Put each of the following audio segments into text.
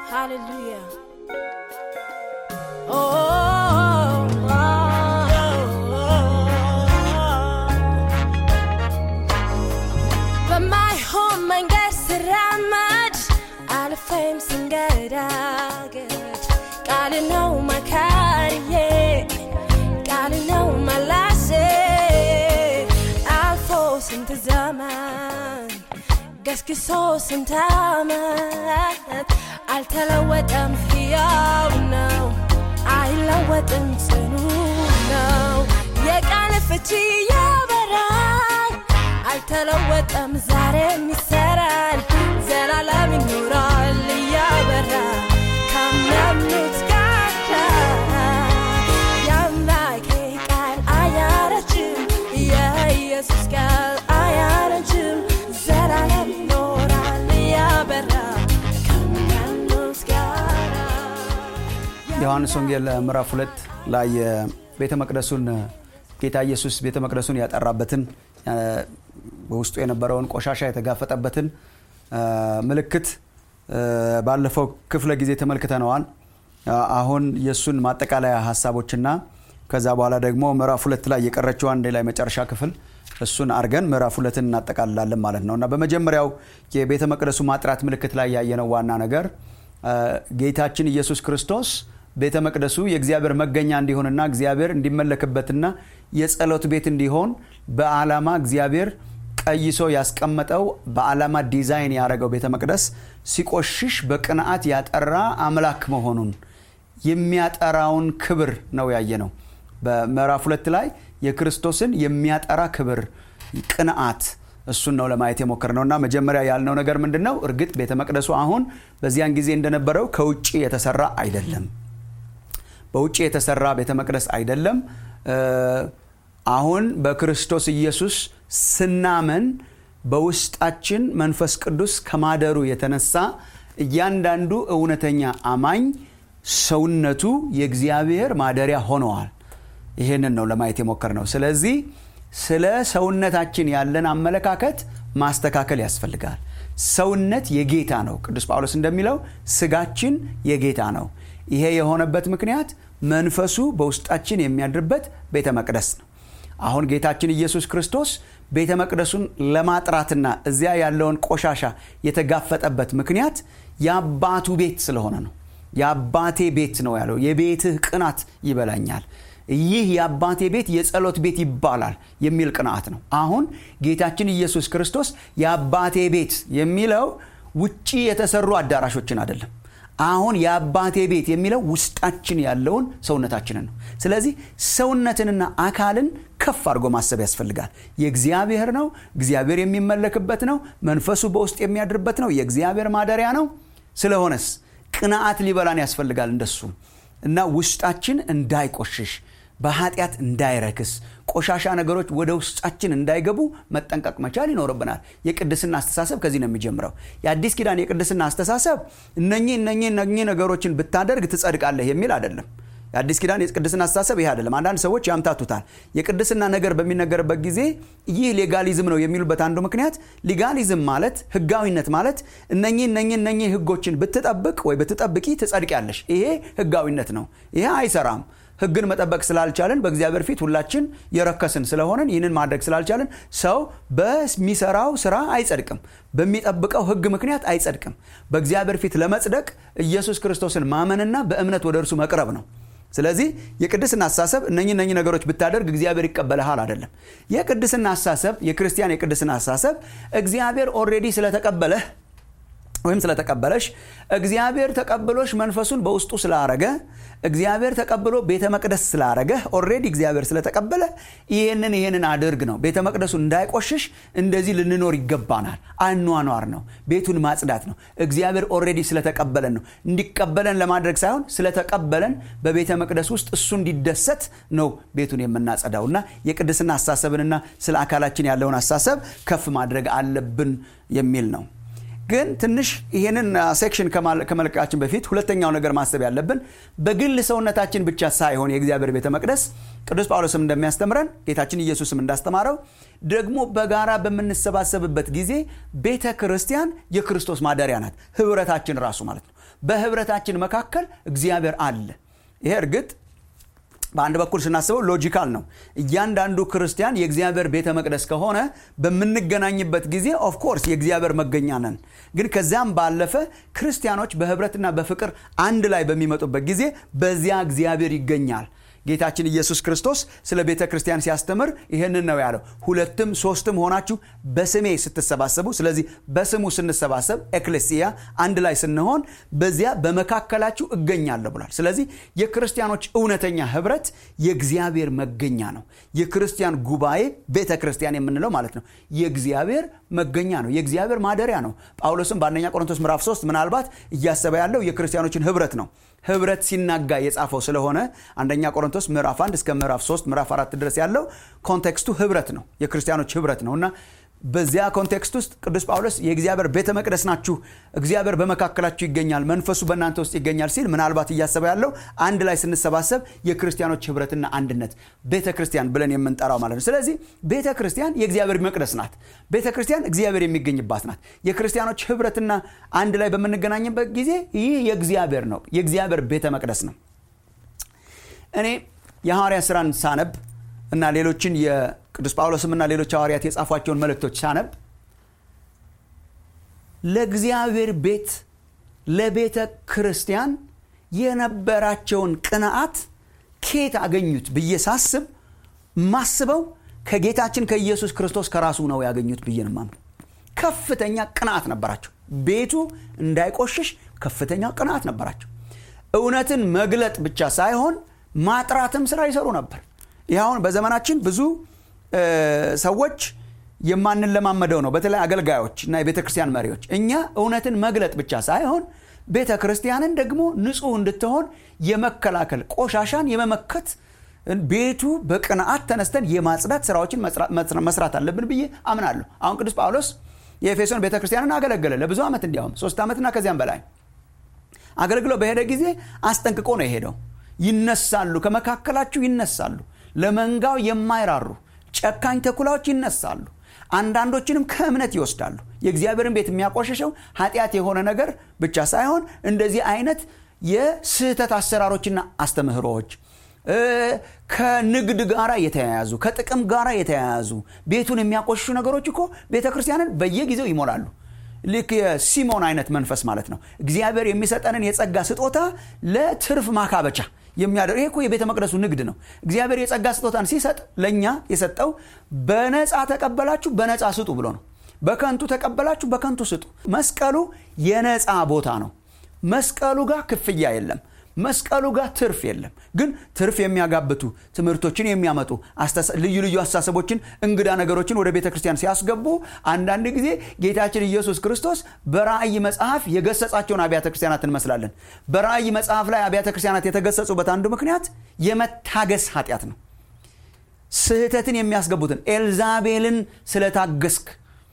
Hallelujah. Oh, oh, oh, በማይሆን መንገድ ስራመድ አልፌም ስንገዳገድ ቃል ነው መካሪዬ ቃል ነው መላሴ አልፎ ስንት ዘመን ገስግሶ ስንት ዓመት አልተለወጠም፣ ሕያው ነው፣ አይለወጥም፣ ጽኑ ነው። የቃል ፍቺ ያበራል፣ አልተለወጠም፣ ዛሬም ይሰራል፣ ዘላለም ይኖራል እያበራ ካመኑት ጋር የአምላኬ ቃል አያረጅም፣ የኢየሱስ ቃል አያረጅም፣ ዘላለም ይኖራል እያበራ ከሚያምኑት ጋር ዮሐንስ ወንጌል ምዕራፍ ሁለት ላይ ቤተ መቅደሱን ጌታ ኢየሱስ ቤተ መቅደሱን ያጠራበትን በውስጡ የነበረውን ቆሻሻ የተጋፈጠበትን ምልክት ባለፈው ክፍለ ጊዜ ተመልክተነዋል። አሁን የእሱን ማጠቃለያ ሀሳቦችና ከዛ በኋላ ደግሞ ምዕራፍ ሁለት ላይ የቀረችው አንድ ላይ መጨረሻ ክፍል እሱን አድርገን ምዕራፍ ሁለትን እናጠቃልላለን ማለት ነው እና በመጀመሪያው የቤተ መቅደሱ ማጥራት ምልክት ላይ ያየነው ዋና ነገር ጌታችን ኢየሱስ ክርስቶስ ቤተ መቅደሱ የእግዚአብሔር መገኛ እንዲሆንና እግዚአብሔር እንዲመለክበትና የጸሎት ቤት እንዲሆን በዓላማ እግዚአብሔር ቀይሶ ያስቀመጠው በዓላማ ዲዛይን ያደረገው ቤተ መቅደስ ሲቆሽሽ በቅንዓት ያጠራ አምላክ መሆኑን የሚያጠራውን ክብር ነው ያየ ነው። በምዕራፍ ሁለት ላይ የክርስቶስን የሚያጠራ ክብር ቅንዓት እሱን ነው ለማየት የሞከር ነው እና መጀመሪያ ያልነው ነገር ምንድን ነው? እርግጥ ቤተ መቅደሱ አሁን በዚያን ጊዜ እንደነበረው ከውጭ የተሰራ አይደለም። በውጭ የተሰራ ቤተ መቅደስ አይደለም። አሁን በክርስቶስ ኢየሱስ ስናመን በውስጣችን መንፈስ ቅዱስ ከማደሩ የተነሳ እያንዳንዱ እውነተኛ አማኝ ሰውነቱ የእግዚአብሔር ማደሪያ ሆነዋል። ይህንን ነው ለማየት የሞከር ነው። ስለዚህ ስለ ሰውነታችን ያለን አመለካከት ማስተካከል ያስፈልጋል። ሰውነት የጌታ ነው። ቅዱስ ጳውሎስ እንደሚለው ስጋችን የጌታ ነው። ይሄ የሆነበት ምክንያት መንፈሱ በውስጣችን የሚያድርበት ቤተ መቅደስ ነው። አሁን ጌታችን ኢየሱስ ክርስቶስ ቤተ መቅደሱን ለማጥራትና እዚያ ያለውን ቆሻሻ የተጋፈጠበት ምክንያት የአባቱ ቤት ስለሆነ ነው። የአባቴ ቤት ነው ያለው። የቤትህ ቅናት ይበላኛል ይህ የአባቴ ቤት የጸሎት ቤት ይባላል የሚል ቅንዓት ነው። አሁን ጌታችን ኢየሱስ ክርስቶስ የአባቴ ቤት የሚለው ውጪ የተሰሩ አዳራሾችን አይደለም። አሁን የአባቴ ቤት የሚለው ውስጣችን ያለውን ሰውነታችንን ነው። ስለዚህ ሰውነትንና አካልን ከፍ አድርጎ ማሰብ ያስፈልጋል። የእግዚአብሔር ነው። እግዚአብሔር የሚመለክበት ነው። መንፈሱ በውስጥ የሚያድርበት ነው። የእግዚአብሔር ማደሪያ ነው። ስለሆነስ ቅንዓት ሊበላን ያስፈልጋል እንደሱ እና ውስጣችን እንዳይቆሽሽ በኃጢአት እንዳይረክስ ቆሻሻ ነገሮች ወደ ውስጣችን እንዳይገቡ መጠንቀቅ መቻል ይኖርብናል። የቅድስና አስተሳሰብ ከዚህ ነው የሚጀምረው። የአዲስ ኪዳን የቅድስና አስተሳሰብ እነኚህ እነኚህ እነኚህ ነገሮችን ብታደርግ ትጸድቃለህ የሚል አይደለም። የአዲስ ኪዳን የቅድስና አስተሳሰብ ይህ አይደለም። አንዳንድ ሰዎች ያምታቱታል። የቅድስና ነገር በሚነገርበት ጊዜ ይህ ሌጋሊዝም ነው የሚሉበት አንዱ ምክንያት ሊጋሊዝም ማለት ህጋዊነት ማለት እነኚህ እነኚህ እነኚህ ህጎችን ብትጠብቅ ወይ ብትጠብቂ ትጸድቂያለሽ። ይሄ ህጋዊነት ነው። ይሄ አይሰራም። ህግን መጠበቅ ስላልቻልን በእግዚአብሔር ፊት ሁላችን የረከስን ስለሆንን ይህንን ማድረግ ስላልቻልን ሰው በሚሰራው ስራ አይጸድቅም። በሚጠብቀው ህግ ምክንያት አይጸድቅም። በእግዚአብሔር ፊት ለመጽደቅ ኢየሱስ ክርስቶስን ማመንና በእምነት ወደ እርሱ መቅረብ ነው። ስለዚህ የቅድስና አስተሳሰብ እነኚህ እነኚህ ነገሮች ብታደርግ እግዚአብሔር ይቀበልሃል አይደለም። የቅድስና አስተሳሰብ የክርስቲያን የቅድስና አስተሳሰብ እግዚአብሔር ኦልሬዲ ስለተቀበለህ ወይም ስለተቀበለሽ እግዚአብሔር ተቀብሎሽ መንፈሱን በውስጡ ስላረገ እግዚአብሔር ተቀብሎ ቤተ መቅደስ ስላረገ ኦልሬዲ እግዚአብሔር ስለተቀበለ ይህንን ይህንን አድርግ ነው። ቤተ መቅደሱ እንዳይቆሽሽ እንደዚህ ልንኖር ይገባናል። አኗኗር ነው። ቤቱን ማጽዳት ነው። እግዚአብሔር ኦልሬዲ ስለተቀበለን ነው። እንዲቀበለን ለማድረግ ሳይሆን ስለተቀበለን በቤተ መቅደስ ውስጥ እሱ እንዲደሰት ነው ቤቱን የምናጸዳው እና የቅድስና አስተሳሰብንና ስለ አካላችን ያለውን አስተሳሰብ ከፍ ማድረግ አለብን የሚል ነው። ግን ትንሽ ይሄንን ሴክሽን ከመልቀቃችን በፊት ሁለተኛው ነገር ማሰብ ያለብን በግል ሰውነታችን ብቻ ሳይሆን የእግዚአብሔር ቤተ መቅደስ ቅዱስ ጳውሎስም እንደሚያስተምረን ጌታችን ኢየሱስም እንዳስተማረው ደግሞ በጋራ በምንሰባሰብበት ጊዜ ቤተ ክርስቲያን የክርስቶስ ማደሪያ ናት ህብረታችን ራሱ ማለት ነው በህብረታችን መካከል እግዚአብሔር አለ ይሄ እርግጥ በአንድ በኩል ስናስበው ሎጂካል ነው እያንዳንዱ ክርስቲያን የእግዚአብሔር ቤተ መቅደስ ከሆነ በምንገናኝበት ጊዜ ኦፍኮርስ የእግዚአብሔር መገኛ ነን ግን ከዚያም ባለፈ ክርስቲያኖች በህብረትና በፍቅር አንድ ላይ በሚመጡበት ጊዜ በዚያ እግዚአብሔር ይገኛል ጌታችን ኢየሱስ ክርስቶስ ስለ ቤተ ክርስቲያን ሲያስተምር ይህንን ነው ያለው ሁለትም ሶስትም ሆናችሁ በስሜ ስትሰባሰቡ ስለዚህ በስሙ ስንሰባሰብ ኤክሌሲያ አንድ ላይ ስንሆን በዚያ በመካከላችሁ እገኛለሁ ብሏል ስለዚህ የክርስቲያኖች እውነተኛ ህብረት የእግዚአብሔር መገኛ ነው የክርስቲያን ጉባኤ ቤተ ክርስቲያን የምንለው ማለት ነው የእግዚአብሔር መገኛ ነው የእግዚአብሔር ማደሪያ ነው ጳውሎስም በአንደኛ ቆሮንቶስ ምዕራፍ 3 ምናልባት እያሰበ ያለው የክርስቲያኖችን ህብረት ነው ህብረት ሲናጋ የጻፈው ስለሆነ አንደኛ ቆሮንቶስ ምዕራፍ 1 እስከ ምዕራፍ 3 ምዕራፍ 4 ድረስ ያለው ኮንቴክስቱ ህብረት ነው የክርስቲያኖች ህብረት ነው እና በዚያ ኮንቴክስት ውስጥ ቅዱስ ጳውሎስ የእግዚአብሔር ቤተ መቅደስ ናችሁ እግዚአብሔር በመካከላችሁ ይገኛል መንፈሱ በእናንተ ውስጥ ይገኛል ሲል ምናልባት እያሰበ ያለው አንድ ላይ ስንሰባሰብ የክርስቲያኖች ህብረትና አንድነት ቤተ ክርስቲያን ብለን የምንጠራው ማለት ነው ስለዚህ ቤተ ክርስቲያን የእግዚአብሔር መቅደስ ናት ቤተ ክርስቲያን እግዚአብሔር የሚገኝባት ናት የክርስቲያኖች ህብረትና አንድ ላይ በምንገናኝበት ጊዜ ይህ የእግዚአብሔር ነው የእግዚአብሔር ቤተ መቅደስ ነው እኔ የሐዋርያ ስራን ሳነብ እና ሌሎችን የቅዱስ ጳውሎስም እና ሌሎች ሐዋርያት የጻፏቸውን መልእክቶች ሳነብ ለእግዚአብሔር ቤት ለቤተ ክርስቲያን የነበራቸውን ቅንዓት ኬት አገኙት ብዬ ሳስብ ማስበው ከጌታችን ከኢየሱስ ክርስቶስ ከራሱ ነው ያገኙት ብዬ ነው ከፍተኛ ቅንዓት ነበራቸው ቤቱ እንዳይቆሽሽ ከፍተኛ ቅንዓት ነበራቸው እውነትን መግለጥ ብቻ ሳይሆን ማጥራትም ስራ ይሰሩ ነበር ይህ አሁን በዘመናችን ብዙ ሰዎች የማንለማመደው ነው በተለይ አገልጋዮች እና የቤተ ክርስቲያን መሪዎች እኛ እውነትን መግለጥ ብቻ ሳይሆን ቤተ ክርስቲያንን ደግሞ ንጹህ እንድትሆን የመከላከል ቆሻሻን የመመከት ቤቱ በቅንዓት ተነስተን የማጽዳት ስራዎችን መስራት አለብን ብዬ አምናለሁ አሁን ቅዱስ ጳውሎስ የኤፌሶን ቤተ ክርስቲያንን አገለገለ ለብዙ ዓመት እንዲያውም ሶስት ዓመትና ከዚያም በላይ አገልግሎ በሄደ ጊዜ አስጠንቅቆ ነው የሄደው ይነሳሉ ከመካከላችሁ ይነሳሉ ለመንጋው የማይራሩ ጨካኝ ተኩላዎች ይነሳሉ አንዳንዶችንም ከእምነት ይወስዳሉ የእግዚአብሔርን ቤት የሚያቆሸሸው ኃጢአት የሆነ ነገር ብቻ ሳይሆን እንደዚህ አይነት የስህተት አሰራሮችና አስተምህሮዎች ከንግድ ጋር የተያያዙ ከጥቅም ጋር የተያያዙ ቤቱን የሚያቆሽሹ ነገሮች እኮ ቤተ ክርስቲያንን በየጊዜው ይሞላሉ ልክ የሲሞን አይነት መንፈስ ማለት ነው እግዚአብሔር የሚሰጠንን የጸጋ ስጦታ ለትርፍ ማካበቻ የሚያደርግ ይሄ እኮ የቤተ መቅደሱ ንግድ ነው እግዚአብሔር የጸጋ ስጦታን ሲሰጥ ለእኛ የሰጠው በነፃ ተቀበላችሁ በነፃ ስጡ ብሎ ነው በከንቱ ተቀበላችሁ በከንቱ ስጡ መስቀሉ የነፃ ቦታ ነው መስቀሉ ጋር ክፍያ የለም መስቀሉ ጋር ትርፍ የለም ግን ትርፍ የሚያጋብቱ ትምህርቶችን የሚያመጡ ልዩ ልዩ አስተሳሰቦችን እንግዳ ነገሮችን ወደ ቤተ ክርስቲያን ሲያስገቡ አንዳንድ ጊዜ ጌታችን ኢየሱስ ክርስቶስ በራእይ መጽሐፍ የገሰጻቸውን አብያተ ክርስቲያናት እንመስላለን በራእይ መጽሐፍ ላይ አብያተ ክርስቲያናት የተገሰጹበት አንዱ ምክንያት የመታገስ ኃጢአት ነው ስህተትን የሚያስገቡትን ኤልዛቤልን ስለታገስክ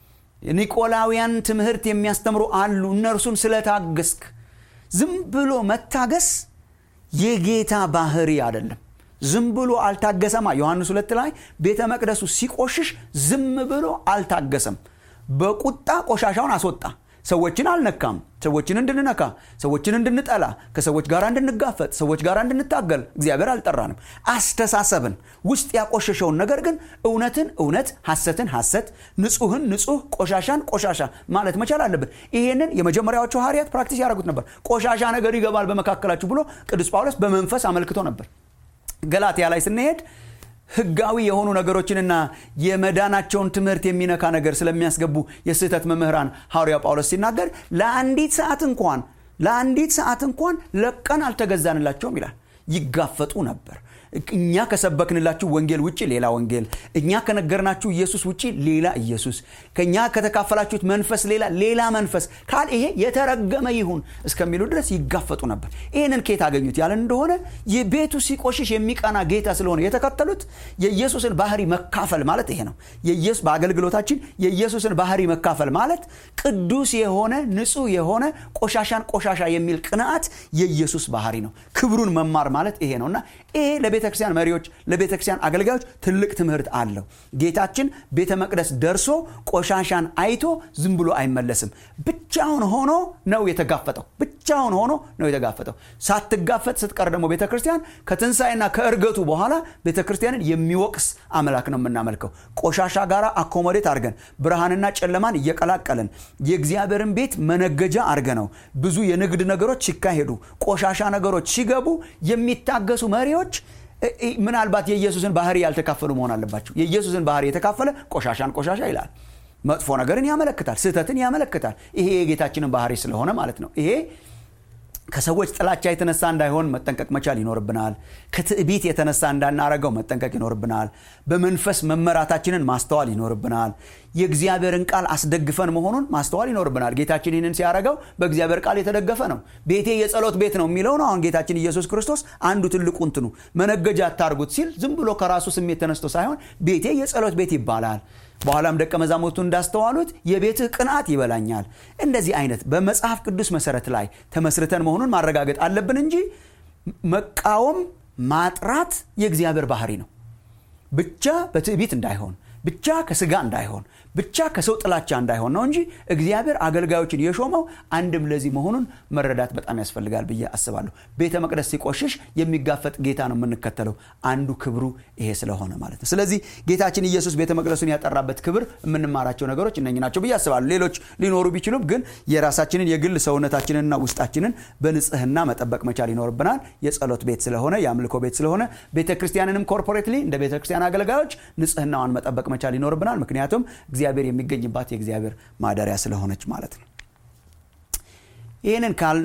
ኒቆላውያን ትምህርት የሚያስተምሩ አሉ እነርሱን ስለታገስክ ዝም ብሎ መታገስ የጌታ ባህሪ አይደለም ዝም ብሎ አልታገሰማ ዮሐንስ ሁለት ላይ ቤተ መቅደሱ ሲቆሽሽ ዝም ብሎ አልታገሰም በቁጣ ቆሻሻውን አስወጣ ሰዎችን አልነካም ሰዎችን እንድንነካ ሰዎችን እንድንጠላ ከሰዎች ጋር እንድንጋፈጥ ሰዎች ጋር እንድንታገል እግዚአብሔር አልጠራንም አስተሳሰብን ውስጥ ያቆሸሸውን ነገር ግን እውነትን እውነት ሐሰትን ሐሰት ንጹህን ንጹህ ቆሻሻን ቆሻሻ ማለት መቻል አለብን ይሄንን የመጀመሪያዎቹ ሐዋርያት ፕራክቲስ ያደረጉት ነበር ቆሻሻ ነገር ይገባል በመካከላችሁ ብሎ ቅዱስ ጳውሎስ በመንፈስ አመልክቶ ነበር ገላትያ ላይ ስንሄድ ህጋዊ የሆኑ ነገሮችንና የመዳናቸውን ትምህርት የሚነካ ነገር ስለሚያስገቡ የስህተት መምህራን ሐዋርያው ጳውሎስ ሲናገር ለአንዲት ሰዓት እንኳን ለአንዲት ሰዓት እንኳን ለቀን አልተገዛንላቸውም ይላል ይጋፈጡ ነበር እኛ ከሰበክንላችሁ ወንጌል ውጭ ሌላ ወንጌል እኛ ከነገርናችሁ ኢየሱስ ውጭ ሌላ ኢየሱስ ከእኛ ከተካፈላችሁት መንፈስ ሌላ ሌላ መንፈስ ካል ይሄ የተረገመ ይሁን እስከሚሉ ድረስ ይጋፈጡ ነበር ይህንን ኬት አገኙት ያለን እንደሆነ የቤቱ ሲቆሽሽ የሚቀና ጌታ ስለሆነ የተከተሉት የኢየሱስን ባህሪ መካፈል ማለት ይሄ ነው በአገልግሎታችን የኢየሱስን ባህሪ መካፈል ማለት ቅዱስ የሆነ ንጹህ የሆነ ቆሻሻን ቆሻሻ የሚል ቅንዓት የኢየሱስ ባህሪ ነው ክብሩን መማር ማለት ይሄ ነው እና ይሄ ለቤተ ለቤተ ክርስቲያን መሪዎች ለቤተ ክርስቲያን አገልጋዮች ትልቅ ትምህርት አለው ጌታችን ቤተ መቅደስ ደርሶ ቆሻሻን አይቶ ዝም ብሎ አይመለስም ብቻውን ሆኖ ነው የተጋፈጠው ብቻውን ሆኖ ነው የተጋፈጠው ሳትጋፈጥ ስትቀር ደግሞ ቤተ ክርስቲያን ከትንሣኤና ከእርገቱ በኋላ ቤተ ክርስቲያንን የሚወቅስ አምላክ ነው የምናመልከው ቆሻሻ ጋር አኮሞዴት አድርገን ብርሃንና ጨለማን እየቀላቀልን የእግዚአብሔርን ቤት መነገጃ አድርገ ነው ብዙ የንግድ ነገሮች ሲካሄዱ ቆሻሻ ነገሮች ሲገቡ የሚታገሱ መሪዎች ምናልባት የኢየሱስን ባህሪ ያልተካፈሉ መሆን አለባቸው የኢየሱስን ባህሪ የተካፈለ ቆሻሻን ቆሻሻ ይላል መጥፎ ነገርን ያመለክታል ስህተትን ያመለክታል ይሄ የጌታችንን ባህሪ ስለሆነ ማለት ነው ይሄ ከሰዎች ጥላቻ የተነሳ እንዳይሆን መጠንቀቅ መቻል ይኖርብናል ከትዕቢት የተነሳ እንዳናረገው መጠንቀቅ ይኖርብናል በመንፈስ መመራታችንን ማስተዋል ይኖርብናል የእግዚአብሔርን ቃል አስደግፈን መሆኑን ማስተዋል ይኖርብናል ጌታችን ይህንን ሲያደረገው በእግዚአብሔር ቃል የተደገፈ ነው ቤቴ የጸሎት ቤት ነው የሚለው ነው አሁን ጌታችን ኢየሱስ ክርስቶስ አንዱ ትልቁ እንትኑ መነገጃ አታርጉት ሲል ዝም ብሎ ከራሱ ስሜት ተነስቶ ሳይሆን ቤቴ የጸሎት ቤት ይባላል በኋላም ደቀ መዛሙርቱ እንዳስተዋሉት የቤትህ ቅንዓት ይበላኛል እንደዚህ አይነት በመጽሐፍ ቅዱስ መሰረት ላይ ተመስርተን መሆኑን ማረጋገጥ አለብን እንጂ መቃወም ማጥራት የእግዚአብሔር ባህሪ ነው ብቻ በትዕቢት እንዳይሆን ብቻ ከስጋ እንዳይሆን ብቻ ከሰው ጥላቻ እንዳይሆን ነው እንጂ እግዚአብሔር አገልጋዮችን የሾመው አንድም ለዚህ መሆኑን መረዳት በጣም ያስፈልጋል ብዬ አስባለሁ ቤተ መቅደስ ሲቆሽሽ የሚጋፈጥ ጌታ ነው የምንከተለው አንዱ ክብሩ ይሄ ስለሆነ ማለት ነው ስለዚህ ጌታችን ኢየሱስ ቤተ መቅደሱን ያጠራበት ክብር የምንማራቸው ነገሮች እነኝ ናቸው ብዬ አስባለሁ ሌሎች ሊኖሩ ቢችሉም ግን የራሳችንን የግል ሰውነታችንንና ውስጣችንን በንጽህና መጠበቅ መቻል ይኖርብናል የጸሎት ቤት ስለሆነ የአምልኮ ቤት ስለሆነ ቤተ ክርስቲያንንም ኮርፖሬትሊ እንደ ቤተ ክርስቲያን አገልጋዮች ንጽህናዋን መጠበቅ መቻል ይኖርብናል ምክንያቱም እግዚአብሔር የሚገኝባት የእግዚአብሔር ማደሪያ ስለሆነች ማለት ነው ይህንን ካል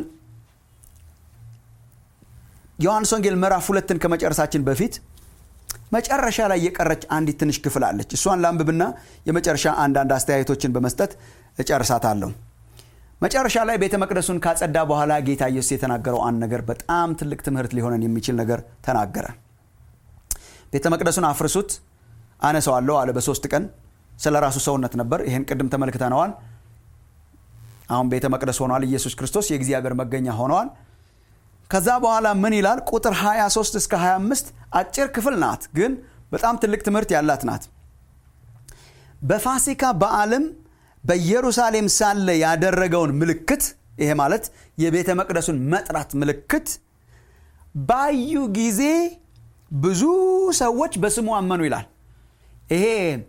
ዮሐንስ ወንጌል ምዕራፍ ሁለትን ከመጨረሳችን በፊት መጨረሻ ላይ የቀረች አንዲት ትንሽ ክፍል አለች እሷን ላንብብና የመጨረሻ አንዳንድ አስተያየቶችን በመስጠት እጨርሳታለሁ መጨረሻ ላይ ቤተ መቅደሱን ካጸዳ በኋላ ጌታ ኢየሱስ የተናገረው አንድ ነገር በጣም ትልቅ ትምህርት ሊሆነን የሚችል ነገር ተናገረ ቤተ መቅደሱን አፍርሱት አነሰዋለሁ አለ በሶስት ቀን ስለ ራሱ ሰውነት ነበር ይህን ቅድም ተመልክተነዋል አሁን ቤተ መቅደስ ሆኗል ኢየሱስ ክርስቶስ የእግዚአብሔር መገኛ ሆነዋል ከዛ በኋላ ምን ይላል ቁጥር 23 እስከ 25 አጭር ክፍል ናት ግን በጣም ትልቅ ትምህርት ያላት ናት በፋሲካ በዓልም በኢየሩሳሌም ሳለ ያደረገውን ምልክት ይሄ ማለት የቤተ መቅደሱን መጥራት ምልክት ባዩ ጊዜ ብዙ ሰዎች በስሙ አመኑ ይላል ይሄ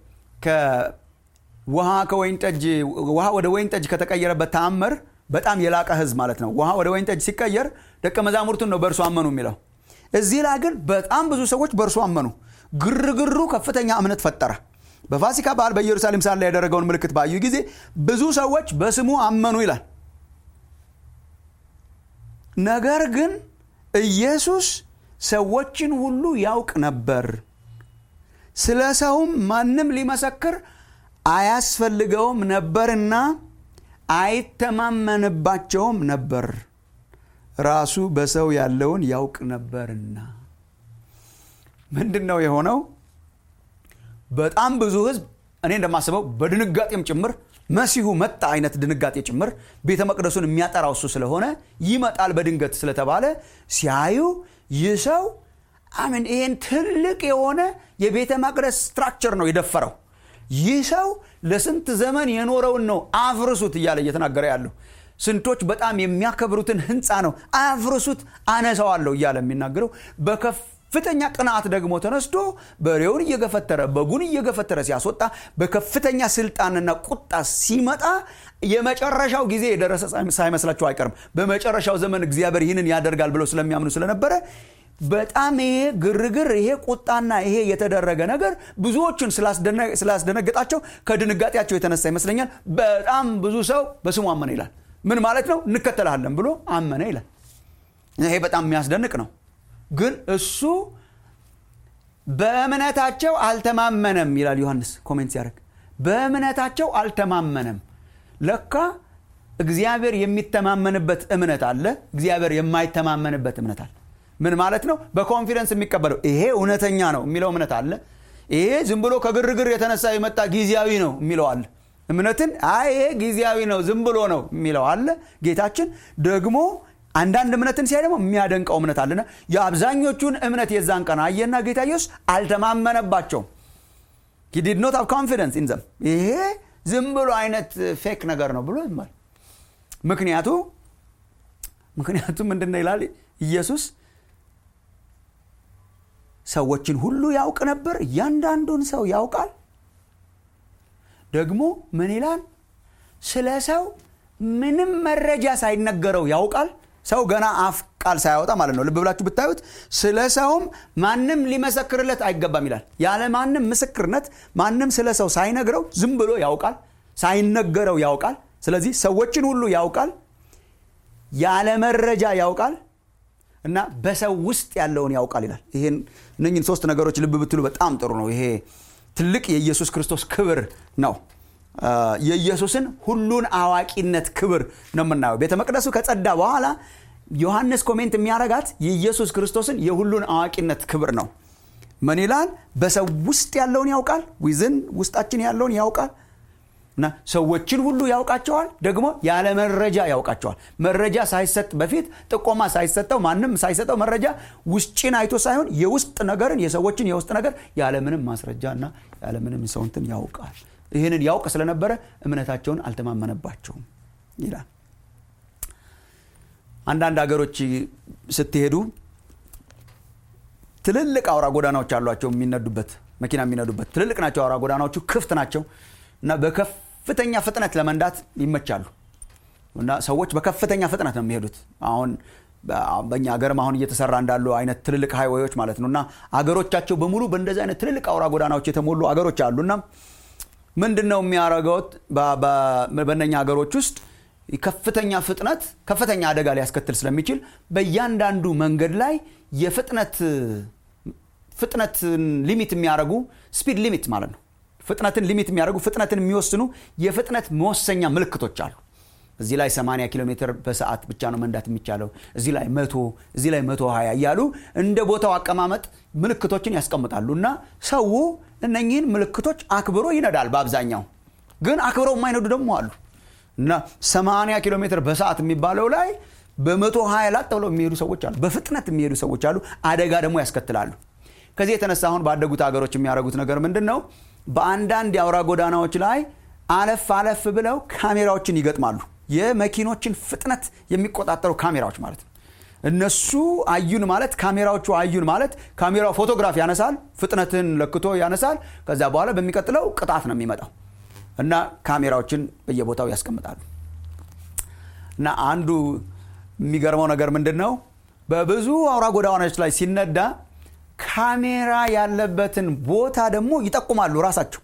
ውሃ ከወይን ጠጅ ውሃ ወደ ወይን ጠጅ ከተቀየረበት ተአምር በጣም የላቀ ህዝብ ማለት ነው ውሃ ወደ ወይን ጠጅ ሲቀየር ደቀ መዛሙርቱን ነው በእርሱ አመኑ የሚለው እዚህ ላይ ግን በጣም ብዙ ሰዎች በእርሱ አመኑ ግርግሩ ከፍተኛ እምነት ፈጠረ በፋሲካ በዓል በኢየሩሳሌም ሳለ ያደረገውን ምልክት ባዩ ጊዜ ብዙ ሰዎች በስሙ አመኑ ይላል ነገር ግን ኢየሱስ ሰዎችን ሁሉ ያውቅ ነበር ስለ ሰውም ማንም ሊመሰክር አያስፈልገውም ነበርና አይተማመንባቸውም ነበር ራሱ በሰው ያለውን ያውቅ ነበርና ምንድን ነው የሆነው በጣም ብዙ ህዝብ እኔ እንደማስበው በድንጋጤም ጭምር መሲሁ መጣ አይነት ድንጋጤ ጭምር ቤተ መቅደሱን የሚያጠራው እሱ ስለሆነ ይመጣል በድንገት ስለተባለ ሲያዩ ይህ ሰው አምን ይህን ትልቅ የሆነ የቤተ መቅደስ ስትራክቸር ነው የደፈረው ይህ ሰው ለስንት ዘመን የኖረውን ነው አፍርሱት እያለ እየተናገረ ያለው ስንቶች በጣም የሚያከብሩትን ህንፃ ነው አፍርሱት አነሳዋለሁ እያለ የሚናገረው በከፍተኛ ቅንዓት ደግሞ ተነስቶ በሬውን እየገፈተረ በጉን እየገፈተረ ሲያስወጣ በከፍተኛ ስልጣንና ቁጣ ሲመጣ የመጨረሻው ጊዜ የደረሰ ሳይመስላቸው አይቀርም በመጨረሻው ዘመን እግዚአብሔር ይህንን ያደርጋል ብለው ስለሚያምኑ ስለነበረ በጣም ይሄ ግርግር ይሄ ቁጣና ይሄ የተደረገ ነገር ብዙዎቹን ስላስደነገጣቸው ከድንጋጤያቸው የተነሳ ይመስለኛል በጣም ብዙ ሰው በስሙ አመነ ይላል ምን ማለት ነው እንከተልሃለን ብሎ አመነ ይላል ይሄ በጣም የሚያስደንቅ ነው ግን እሱ በእምነታቸው አልተማመነም ይላል ዮሐንስ ኮሜንት ሲያደርግ በእምነታቸው አልተማመነም ለካ እግዚአብሔር የሚተማመንበት እምነት አለ እግዚአብሔር የማይተማመንበት እምነት አለ ምን ማለት ነው በኮንፊደንስ የሚቀበለው ይሄ እውነተኛ ነው የሚለው እምነት አለ ይሄ ዝም ብሎ ከግርግር የተነሳ የመጣ ጊዜያዊ ነው የሚለው አለ እምነትን አይ ይሄ ጊዜያዊ ነው ዝም ብሎ ነው የሚለው አለ ጌታችን ደግሞ አንዳንድ እምነትን ሲያይ ደግሞ የሚያደንቀው እምነት አለና የአብዛኞቹን እምነት የዛን ቀን አየና ጌታ ኢየሱስ አልተማመነባቸውም ዲድ ኖት ሃቭ ኮንፊደንስ ኢን ዘም ይሄ ዝም ብሎ አይነት ፌክ ነገር ነው ብሎ ይማል ምክንያቱ ምክንያቱ ምንድን ነው ይላል ኢየሱስ ሰዎችን ሁሉ ያውቅ ነበር እያንዳንዱን ሰው ያውቃል ደግሞ ምን ይላል ስለ ሰው ምንም መረጃ ሳይነገረው ያውቃል ሰው ገና አፍ ቃል ሳያወጣ ማለት ነው ልብ ብላችሁ ብታዩት ስለ ሰውም ማንም ሊመሰክርለት አይገባም ይላል ያለ ማንም ምስክርነት ማንም ስለ ሰው ሳይነግረው ዝም ብሎ ያውቃል ሳይነገረው ያውቃል ስለዚህ ሰዎችን ሁሉ ያውቃል ያለ መረጃ ያውቃል እና በሰው ውስጥ ያለውን ያውቃል ይላል ይህን እነኝን ሶስት ነገሮች ልብ ብትሉ በጣም ጥሩ ነው ይሄ ትልቅ የኢየሱስ ክርስቶስ ክብር ነው የኢየሱስን ሁሉን አዋቂነት ክብር ነው የምናየው ቤተ መቅደሱ ከጸዳ በኋላ ዮሐንስ ኮሜንት የሚያረጋት የኢየሱስ ክርስቶስን የሁሉን አዋቂነት ክብር ነው ምን ይላል በሰው ውስጥ ያለውን ያውቃል ዊዝን ውስጣችን ያለውን ያውቃል እና ሰዎችን ሁሉ ያውቃቸዋል ደግሞ ያለ መረጃ ያውቃቸዋል መረጃ ሳይሰጥ በፊት ጥቆማ ሳይሰጠው ማንም ሳይሰጠው መረጃ ውጭን አይቶ ሳይሆን የውስጥ ነገርን የሰዎችን የውስጥ ነገር ያለምንም ማስረጃ እና ያለምንም ሰውንትን ያውቃል ይህንን ያውቅ ስለነበረ እምነታቸውን አልተማመነባቸውም ይላል አንዳንድ ሀገሮች ስትሄዱ ትልልቅ አውራ ጎዳናዎች አሏቸው የሚነዱበት መኪና የሚነዱበት ትልልቅ ናቸው አውራ ጎዳናዎቹ ክፍት ናቸው እና በከፍተኛ ፍጥነት ለመንዳት ይመቻሉ እና ሰዎች በከፍተኛ ፍጥነት ነው የሚሄዱት አሁን በእኛ ሀገርም አሁን እየተሰራ እንዳሉ አይነት ትልልቅ ሃይዌዎች ማለት ነው እና አገሮቻቸው በሙሉ በእንደዚህ አይነት ትልልቅ አውራ ጎዳናዎች የተሞሉ አገሮች አሉ እና ምንድን ነው የሚያደርገውት በእነኛ ሀገሮች ውስጥ ከፍተኛ ፍጥነት ከፍተኛ አደጋ ሊያስከትል ስለሚችል በእያንዳንዱ መንገድ ላይ የፍጥነት ፍጥነትን ሊሚት የሚያደርጉ ስፒድ ሊሚት ማለት ነው ፍጥነትን ሊሚት የሚያደርጉ ፍጥነትን የሚወስኑ የፍጥነት መወሰኛ ምልክቶች አሉ እዚህ ላይ 80 ኪሎ ሜትር በሰዓት ብቻ ነው መንዳት የሚቻለው እዚህ ላይ መቶ እዚህ ላይ መቶ 20 እያሉ እንደ ቦታው አቀማመጥ ምልክቶችን ያስቀምጣሉ እና ሰው እነኚህን ምልክቶች አክብሮ ይነዳል በአብዛኛው ግን አክብረው የማይነዱ ደግሞ አሉ እና 80 ኪሎ ሜትር በሰዓት የሚባለው ላይ በመቶ 20 ላጥ ብለው የሚሄዱ ሰዎች አሉ በፍጥነት የሚሄዱ ሰዎች አሉ አደጋ ደግሞ ያስከትላሉ ከዚህ የተነሳ አሁን ባደጉት ሀገሮች የሚያደርጉት ነገር ምንድን ነው በአንዳንድ የአውራ ጎዳናዎች ላይ አለፍ አለፍ ብለው ካሜራዎችን ይገጥማሉ የመኪኖችን ፍጥነት የሚቆጣጠሩ ካሜራዎች ማለት ነው እነሱ አዩን ማለት ካሜራዎቹ አዩን ማለት ካሜራው ፎቶግራፍ ያነሳል ፍጥነትን ለክቶ ያነሳል ከዛ በኋላ በሚቀጥለው ቅጣት ነው የሚመጣው እና ካሜራዎችን በየቦታው ያስቀምጣሉ እና አንዱ የሚገርመው ነገር ምንድን ነው በብዙ አውራ ጎዳናዎች ላይ ሲነዳ ካሜራ ያለበትን ቦታ ደግሞ ይጠቁማሉ ራሳቸው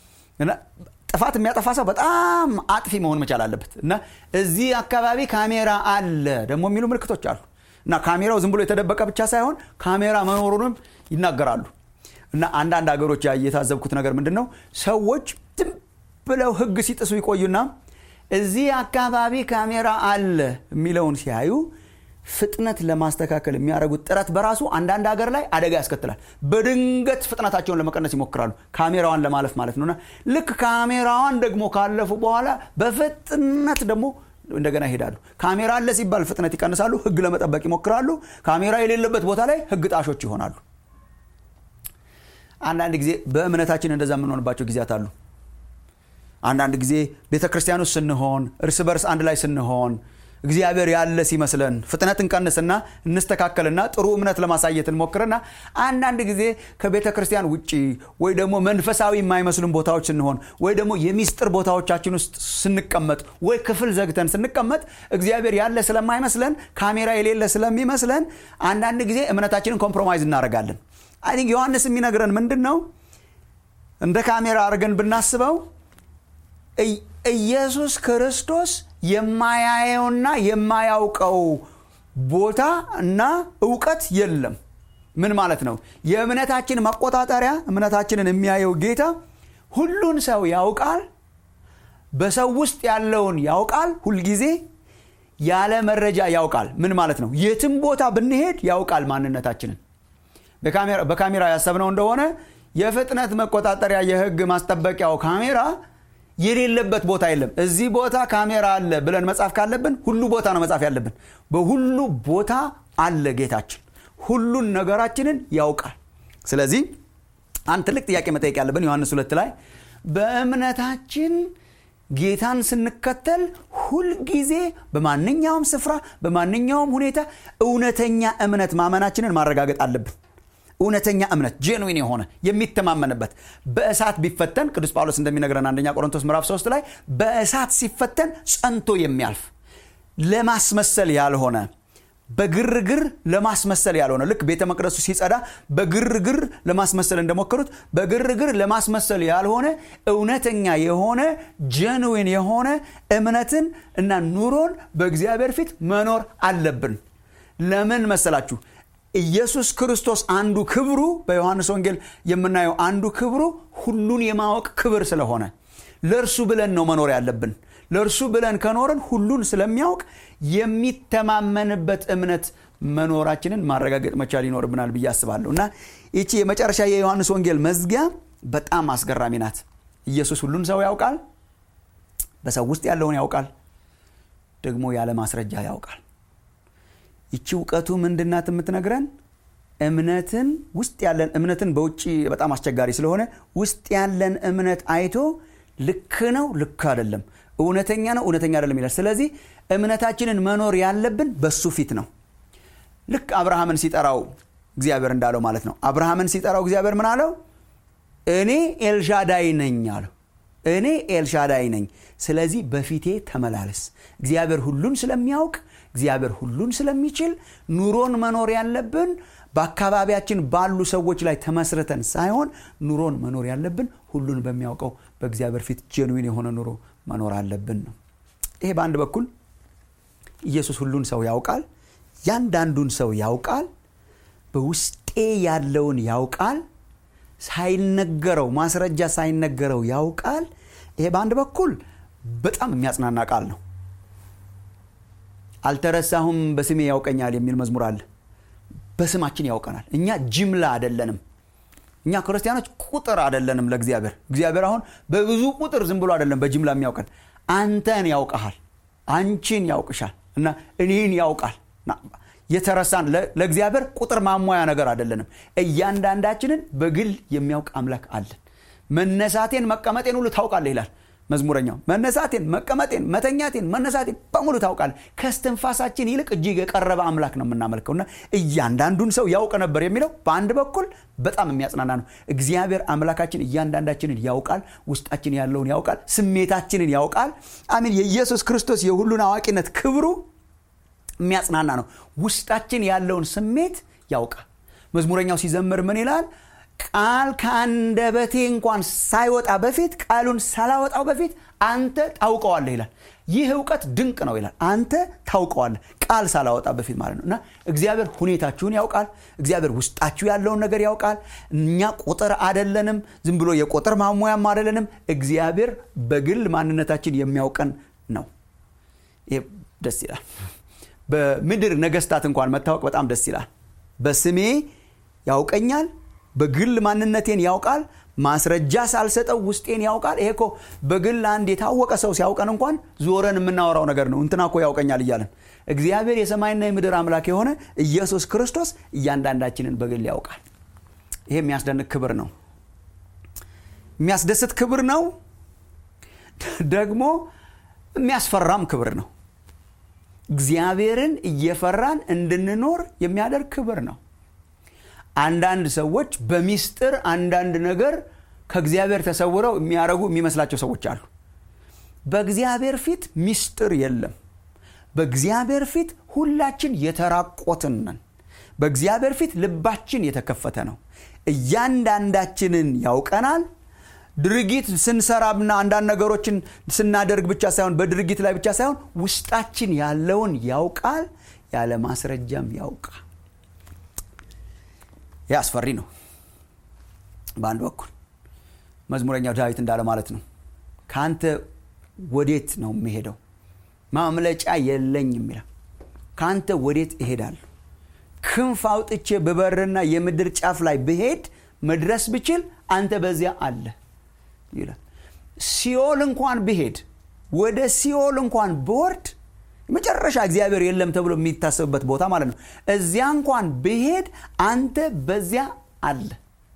ጥፋት የሚያጠፋ ሰው በጣም አጥፊ መሆን መቻል አለበት እና እዚህ አካባቢ ካሜራ አለ ደግሞ የሚሉ ምልክቶች አሉ እና ካሜራው ዝም ብሎ የተደበቀ ብቻ ሳይሆን ካሜራ መኖሩንም ይናገራሉ እና አንዳንድ ሀገሮች የታዘብኩት ነገር ምንድን ነው ሰዎች ዝም ብለው ህግ ሲጥሱ ይቆዩና እዚህ አካባቢ ካሜራ አለ የሚለውን ሲያዩ ፍጥነት ለማስተካከል የሚያደርጉት ጥረት በራሱ አንዳንድ ሀገር ላይ አደጋ ያስከትላል በድንገት ፍጥነታቸውን ለመቀነስ ይሞክራሉ ካሜራዋን ለማለፍ ማለት ነውና ልክ ካሜራዋን ደግሞ ካለፉ በኋላ በፍጥነት ደግሞ እንደገና ይሄዳሉ ካሜራ አለ ሲባል ፍጥነት ይቀንሳሉ ህግ ለመጠበቅ ይሞክራሉ ካሜራ የሌለበት ቦታ ላይ ህግ ጣሾች ይሆናሉ አንዳንድ ጊዜ በእምነታችን እንደዛ የምንሆንባቸው ጊዜያት አሉ አንዳንድ ጊዜ ቤተ ክርስቲያን ውስጥ ስንሆን እርስ በርስ አንድ ላይ ስንሆን እግዚአብሔር ያለ ሲመስለን ፍጥነት እንቀንስና እንስተካከልና ጥሩ እምነት ለማሳየት እንሞክርና አንዳንድ ጊዜ ከቤተ ክርስቲያን ውጭ ወይ ደግሞ መንፈሳዊ የማይመስሉን ቦታዎች ስንሆን ወይ ደግሞ የሚስጥር ቦታዎቻችን ውስጥ ስንቀመጥ ወይ ክፍል ዘግተን ስንቀመጥ እግዚአብሔር ያለ ስለማይመስለን ካሜራ የሌለ ስለሚመስለን አንዳንድ ጊዜ እምነታችንን ኮምፕሮማይዝ እናደርጋለን አይ ቲንክ ዮሐንስ የሚነግረን ምንድን ነው እንደ ካሜራ አድርገን ብናስበው ኢየሱስ ክርስቶስ የማያየውና የማያውቀው ቦታ እና እውቀት የለም ምን ማለት ነው የእምነታችን መቆጣጠሪያ እምነታችንን የሚያየው ጌታ ሁሉን ሰው ያውቃል በሰው ውስጥ ያለውን ያውቃል ሁልጊዜ ያለ መረጃ ያውቃል ምን ማለት ነው የትም ቦታ ብንሄድ ያውቃል ማንነታችንን በካሜራ ያሰብነው እንደሆነ የፍጥነት መቆጣጠሪያ የህግ ማስጠበቂያው ካሜራ የሌለበት ቦታ የለም እዚህ ቦታ ካሜራ አለ ብለን መጻፍ ካለብን ሁሉ ቦታ ነው መጻፍ ያለብን በሁሉ ቦታ አለ ጌታችን ሁሉን ነገራችንን ያውቃል ስለዚህ አንድ ትልቅ ጥያቄ መጠየቅ ያለብን ዮሐንስ ሁለት ላይ በእምነታችን ጌታን ስንከተል ሁልጊዜ በማንኛውም ስፍራ በማንኛውም ሁኔታ እውነተኛ እምነት ማመናችንን ማረጋገጥ አለብን እውነተኛ እምነት ጄንዊን የሆነ የሚተማመንበት በእሳት ቢፈተን ቅዱስ ጳውሎስ እንደሚነግረን አንደኛ ቆሮንቶስ ምዕራፍ 3 ላይ በእሳት ሲፈተን ጸንቶ የሚያልፍ ለማስመሰል ያልሆነ በግርግር ለማስመሰል ያልሆነ ልክ ቤተ መቅደሱ ሲጸዳ በግርግር ለማስመሰል እንደሞከሩት በግርግር ለማስመሰል ያልሆነ እውነተኛ የሆነ ጀንዊን የሆነ እምነትን እና ኑሮን በእግዚአብሔር ፊት መኖር አለብን ለምን መሰላችሁ ኢየሱስ ክርስቶስ አንዱ ክብሩ በዮሐንስ ወንጌል የምናየው አንዱ ክብሩ ሁሉን የማወቅ ክብር ስለሆነ ለእርሱ ብለን ነው መኖር ያለብን ለእርሱ ብለን ከኖርን ሁሉን ስለሚያውቅ የሚተማመንበት እምነት መኖራችንን ማረጋገጥ መቻል ይኖርብናል ብዬ አስባለሁ እና ይቺ የመጨረሻ የዮሐንስ ወንጌል መዝጊያ በጣም አስገራሚ ናት ኢየሱስ ሁሉን ሰው ያውቃል በሰው ውስጥ ያለውን ያውቃል ደግሞ ያለ ማስረጃ ያውቃል ይቺ እውቀቱ ምንድናት የምትነግረን እምነትን ውስጥ ያለን እምነትን በውጭ በጣም አስቸጋሪ ስለሆነ ውስጥ ያለን እምነት አይቶ ልክ ነው ልክ አይደለም እውነተኛ ነው እውነተኛ አይደለም ይላል ስለዚህ እምነታችንን መኖር ያለብን በሱ ፊት ነው ልክ አብርሃምን ሲጠራው እግዚአብሔር እንዳለው ማለት ነው አብርሃምን ሲጠራው እግዚአብሔር ምን አለው እኔ ኤልሻዳይ ነኝ አለው እኔ ኤልሻዳይ ነኝ ስለዚህ በፊቴ ተመላለስ እግዚአብሔር ሁሉን ስለሚያውቅ እግዚአብሔር ሁሉን ስለሚችል ኑሮን መኖር ያለብን በአካባቢያችን ባሉ ሰዎች ላይ ተመስርተን ሳይሆን ኑሮን መኖር ያለብን ሁሉን በሚያውቀው በእግዚአብሔር ፊት ጀንዊን የሆነ ኑሮ መኖር አለብን ነው ይሄ በአንድ በኩል ኢየሱስ ሁሉን ሰው ያውቃል ያንዳንዱን ሰው ያውቃል በውስጤ ያለውን ያውቃል ሳይነገረው ማስረጃ ሳይነገረው ያውቃል ይሄ በአንድ በኩል በጣም የሚያጽናና ቃል ነው አልተረሳሁም በስሜ ያውቀኛል የሚል መዝሙር አለ በስማችን ያውቀናል እኛ ጅምላ አይደለንም እኛ ክርስቲያኖች ቁጥር አይደለንም ለእግዚአብሔር እግዚአብሔር አሁን በብዙ ቁጥር ዝም ብሎ አይደለም በጅምላ የሚያውቀን አንተን ያውቀሃል አንቺን ያውቅሻል እና እኔን ያውቃል የተረሳን ለእግዚአብሔር ቁጥር ማሟያ ነገር አይደለንም እያንዳንዳችንን በግል የሚያውቅ አምላክ አለን መነሳቴን መቀመጤን ሁሉ ታውቃለህ ይላል መዝሙረኛው መነሳቴን መቀመጤን መተኛቴን መነሳቴን በሙሉ ታውቃል ከስትንፋሳችን ይልቅ እጅግ የቀረበ አምላክ ነው የምናመልከውና እያንዳንዱን ሰው ያውቅ ነበር የሚለው በአንድ በኩል በጣም የሚያጽናና ነው እግዚአብሔር አምላካችን እያንዳንዳችንን ያውቃል ውስጣችን ያለውን ያውቃል ስሜታችንን ያውቃል አሚን የኢየሱስ ክርስቶስ የሁሉን አዋቂነት ክብሩ የሚያጽናና ነው ውስጣችን ያለውን ስሜት ያውቃል መዝሙረኛው ሲዘምር ምን ይላል ቃል ከአንደበቴ እንኳን ሳይወጣ በፊት ቃሉን ሳላወጣው በፊት አንተ ታውቀዋለህ ይላል ይህ እውቀት ድንቅ ነው ይላል አንተ ታውቀዋለህ ቃል ሳላወጣ በፊት ማለት ነው እና እግዚአብሔር ሁኔታችሁን ያውቃል እግዚአብሔር ውስጣችሁ ያለውን ነገር ያውቃል እኛ ቁጥር አደለንም ዝም ብሎ የቁጥር ማሟያም አደለንም እግዚአብሔር በግል ማንነታችን የሚያውቀን ነው ይህ ደስ ይላል በምድር ነገስታት እንኳን መታወቅ በጣም ደስ ይላል በስሜ ያውቀኛል በግል ማንነቴን ያውቃል ማስረጃ ሳልሰጠው ውስጤን ያውቃል ይሄ እኮ በግል አንድ የታወቀ ሰው ሲያውቀን እንኳን ዞረን የምናወራው ነገር ነው እንትና እኮ ያውቀኛል እያለን እግዚአብሔር የሰማይና የምድር አምላክ የሆነ ኢየሱስ ክርስቶስ እያንዳንዳችንን በግል ያውቃል ይሄ የሚያስደንቅ ክብር ነው የሚያስደስት ክብር ነው ደግሞ የሚያስፈራም ክብር ነው እግዚአብሔርን እየፈራን እንድንኖር የሚያደርግ ክብር ነው አንዳንድ ሰዎች በሚስጥር አንዳንድ ነገር ከእግዚአብሔር ተሰውረው የሚያደረጉ የሚመስላቸው ሰዎች አሉ በእግዚአብሔር ፊት ሚስጥር የለም በእግዚአብሔር ፊት ሁላችን የተራቆትን ነን በእግዚአብሔር ፊት ልባችን የተከፈተ ነው እያንዳንዳችንን ያውቀናል ድርጊት ስንሰራና አንዳንድ ነገሮችን ስናደርግ ብቻ ሳይሆን በድርጊት ላይ ብቻ ሳይሆን ውስጣችን ያለውን ያውቃል ያለ ማስረጃም ያውቃል ይህ አስፈሪ ነው በአንድ በኩል መዝሙረኛው ዳዊት እንዳለ ማለት ነው ከአንተ ወዴት ነው የሚሄደው ማምለጫ የለኝም ይላል ከአንተ ወዴት እሄዳለሁ ክንፍ አውጥቼ ብበርና የምድር ጫፍ ላይ ብሄድ መድረስ ብችል አንተ በዚያ አለ ይላል ሲኦል እንኳን ብሄድ ወደ ሲኦል እንኳን ብወርድ መጨረሻ እግዚአብሔር የለም ተብሎ የሚታሰብበት ቦታ ማለት ነው እዚያ እንኳን ብሄድ አንተ በዚያ አለ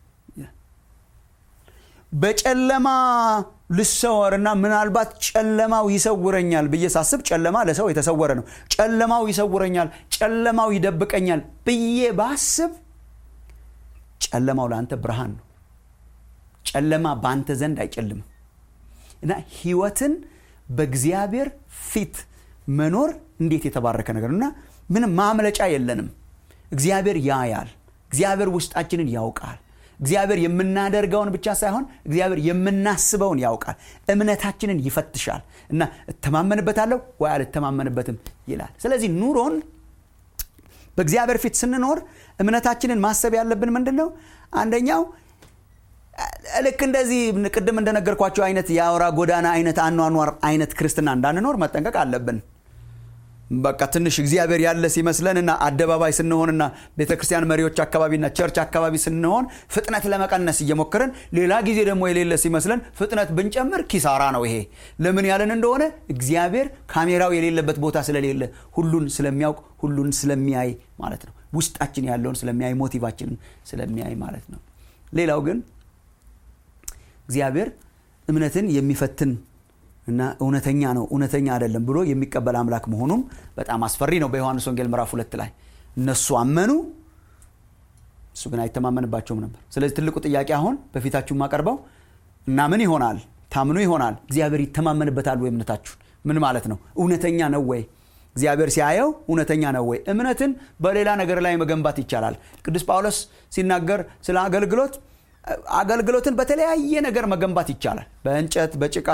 በጨለማ ልሰወርና ምናልባት ጨለማው ይሰውረኛል ብዬ ሳስብ ጨለማ ለሰው የተሰወረ ነው ጨለማው ይሰውረኛል ጨለማው ይደብቀኛል ብዬ ባስብ ጨለማው ለአንተ ብርሃን ነው ጨለማ በአንተ ዘንድ አይጨልምም እና ህይወትን በእግዚአብሔር ፊት መኖር እንዴት የተባረከ ነገር እና ምንም ማምለጫ የለንም እግዚአብሔር ያያል እግዚአብሔር ውስጣችንን ያውቃል እግዚአብሔር የምናደርገውን ብቻ ሳይሆን እግዚአብሔር የምናስበውን ያውቃል እምነታችንን ይፈትሻል እና እተማመንበታለሁ ወይ አልተማመንበትም ይላል ስለዚህ ኑሮን በእግዚአብሔር ፊት ስንኖር እምነታችንን ማሰብ ያለብን ምንድን ነው አንደኛው ልክ እንደዚህ ቅድም እንደነገርኳቸው አይነት የአውራ ጎዳና አይነት አኗኗር አይነት ክርስትና እንዳንኖር መጠንቀቅ አለብን በቃ ትንሽ እግዚአብሔር ያለ ሲመስለንና አደባባይ ስንሆንና ቤተ ክርስቲያን መሪዎች አካባቢና ቸርች አካባቢ ስንሆን ፍጥነት ለመቀነስ እየሞከርን ሌላ ጊዜ ደግሞ የሌለ ሲመስለን ፍጥነት ብንጨምር ኪሳራ ነው ይሄ ለምን ያለን እንደሆነ እግዚአብሔር ካሜራው የሌለበት ቦታ ስለሌለ ሁሉን ስለሚያውቅ ሁሉን ስለሚያይ ማለት ነው ውስጣችን ያለውን ስለሚያይ ሞቲቫችንን ስለሚያይ ማለት ነው ሌላው ግን እግዚአብሔር እምነትን የሚፈትን እና እውነተኛ ነው እውነተኛ አይደለም ብሎ የሚቀበል አምላክ መሆኑም በጣም አስፈሪ ነው በዮሐንስ ወንጌል ምዕራፍ ሁለት ላይ እነሱ አመኑ እሱ ግን አይተማመንባቸውም ነበር ስለዚህ ትልቁ ጥያቄ አሁን በፊታችሁ ማቀርበው እና ምን ይሆናል ታምኑ ይሆናል እግዚአብሔር ይተማመንበታል ወይ እምነታችሁን ምን ማለት ነው እውነተኛ ነው ወይ እግዚአብሔር ሲያየው እውነተኛ ነው ወይ እምነትን በሌላ ነገር ላይ መገንባት ይቻላል ቅዱስ ጳውሎስ ሲናገር ስለ አገልግሎት አገልግሎትን በተለያየ ነገር መገንባት ይቻላል በእንጨት በጭቃ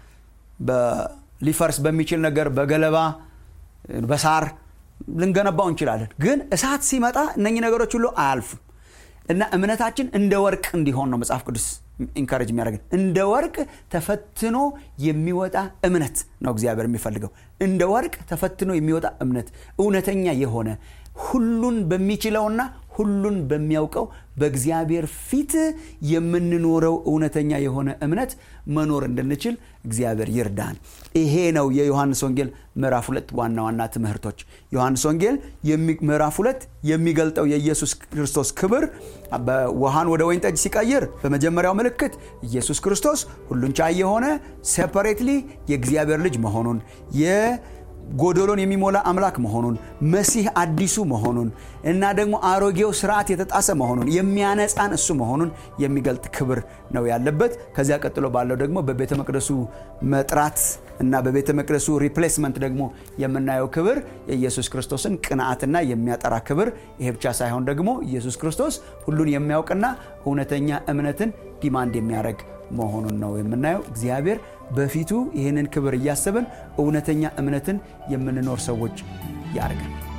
ሊፈርስ በሚችል ነገር በገለባ በሳር ልንገነባው እንችላለን ግን እሳት ሲመጣ እነኚህ ነገሮች ሁሉ አያልፉም እና እምነታችን እንደ ወርቅ እንዲሆን ነው መጽሐፍ ቅዱስ ኢንካሬጅ የሚያደርገን እንደ ወርቅ ተፈትኖ የሚወጣ እምነት ነው እግዚአብሔር የሚፈልገው እንደ ወርቅ ተፈትኖ የሚወጣ እምነት እውነተኛ የሆነ ሁሉን በሚችለውና ሁሉን በሚያውቀው በእግዚአብሔር ፊት የምንኖረው እውነተኛ የሆነ እምነት መኖር እንድንችል እግዚአብሔር ይርዳን ይሄ ነው የዮሐንስ ወንጌል ምዕራፍ ሁለት ዋና ዋና ትምህርቶች ዮሐንስ ወንጌል ምዕራፍ ሁለት የሚገልጠው የኢየሱስ ክርስቶስ ክብር ውሃን ወደ ወይን ጠጅ ሲቀይር በመጀመሪያው ምልክት ኢየሱስ ክርስቶስ ሁሉን ቻይ የሆነ ሴፐሬትሊ የእግዚአብሔር ልጅ መሆኑን ጎዶሎን የሚሞላ አምላክ መሆኑን መሲህ አዲሱ መሆኑን እና ደግሞ አሮጌው ስርዓት የተጣሰ መሆኑን የሚያነጻን እሱ መሆኑን የሚገልጥ ክብር ነው ያለበት ከዚያ ቀጥሎ ባለው ደግሞ በቤተ መቅደሱ መጥራት እና በቤተ መቅደሱ ሪፕሌስመንት ደግሞ የምናየው ክብር የኢየሱስ ክርስቶስን ቅንዓትና የሚያጠራ ክብር ይሄ ብቻ ሳይሆን ደግሞ ኢየሱስ ክርስቶስ ሁሉን የሚያውቅና እውነተኛ እምነትን ዲማንድ የሚያደርግ መሆኑን ነው የምናየው እግዚአብሔር በፊቱ ይህንን ክብር እያሰብን እውነተኛ እምነትን የምንኖር ሰዎች ያደርገን